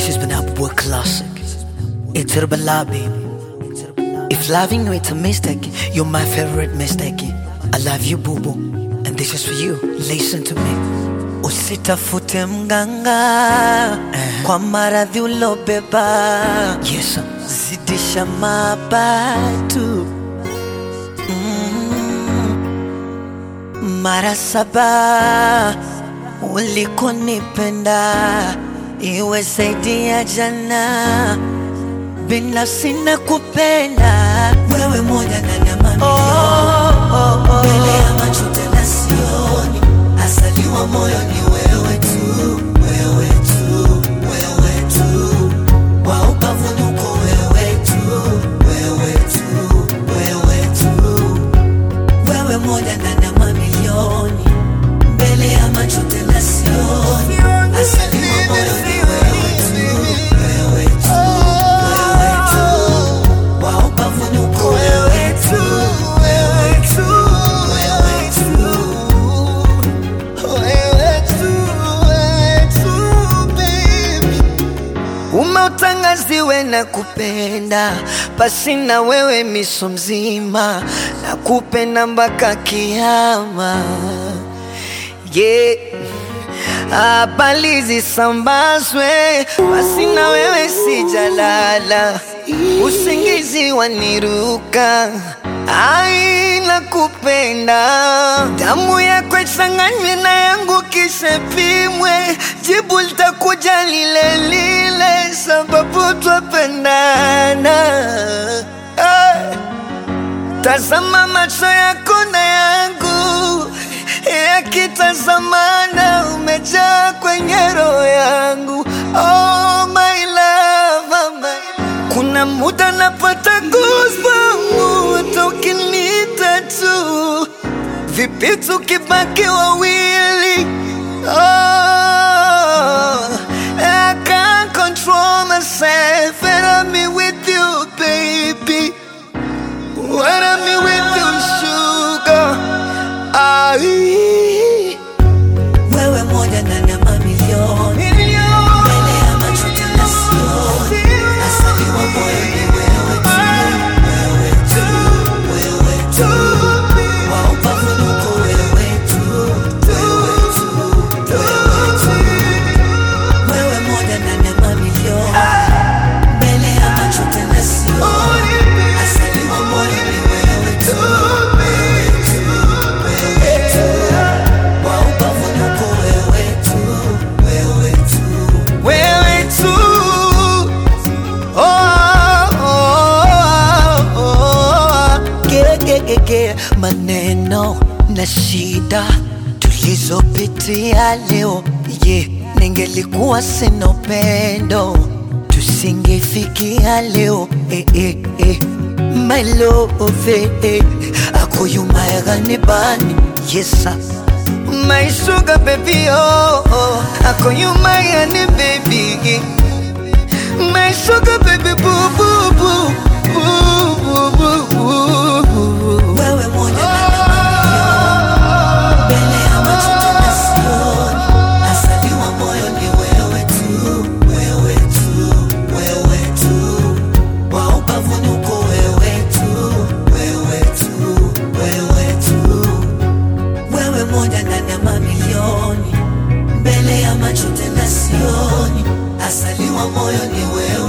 This has been Upboy Classic. It's Herbala, baby. If loving you it's a mistake, you're my favorite mistake. I love you, boo boo. And this is for you. Listen to me. Usitafute mganga kwa maradhi ulobeba. Yes, sir. zidisha mabatu mm. mara saba ulikonipenda iwe zaidi ya jana binafsi na kupenda wewe moja ndani ya mamilioni oh, oh, oh. mbele ya macho tena sioni asaliwa moyo ni wewe tu wewe tu wewe tu wa ubavuni uko wewe tu wewe tu wewe tu wewe moja ndani ya mamilioni mbele ya macho tena sioni asaliwa moyo ni wewe tu wewe tu wewe tu wa ubavuni uko wewe tu wewe tu wewe tu umeutangaziwe na kupenda pasi na wewe miso mzima na kupenda mpaka kiama yeah. habari zisambazwe basi na wewe sijalala usingizi waniruka aina kupenda damu yako ichanganywe na yangu kisha pimwe jibu litakuja lile lile sababu twapendana hey. Tazama macho yako na yangu yakitazamana, umejaa kwenye roho yangu. Oh my love, oh my. Kuna muda napata goosebumps hata ukiniita tu, vipi tukibaki wawili? Oh, I can't control myself and I'm with you, baby. When I'm with you, sugar. Ai. Wewe moja ndani ya mamilioni mbele ya macho tena sioni asaliwa moyo ni wewe tu wewe tu wewe tu wa ubavuni uko wewe tu wewe tu wewe tu wewe moja ndani ya mamilioni mbele ya macho tena sioni asaliwa moyo ni wewe tu wewe tu wewe tu wa ubavuni uko wewe tu wewe tu wewe tu Oh, oh, oh, oh. Ge- ge- ge- ge. maneno na shida tulizopitia leo ye ningelikuwa sina upendo tusingefikia leo eh, eh, eh. my love eh, akoyumayaganibani yesa my sugar baby oh, oh. akoyumayani baby My sugar baby boo boo boo boo boo boo boo boo. Wewe moja mbele ya macho tena sioni, asaliwa moyo ni wewe tu, wewe tu, wewe tu, wa ubavuni uko wewe tu, wewe tu, wewe tu, wewe moja ndani ya mamilioni mbele ya macho tena sioni, asaliwa moyo ni wewe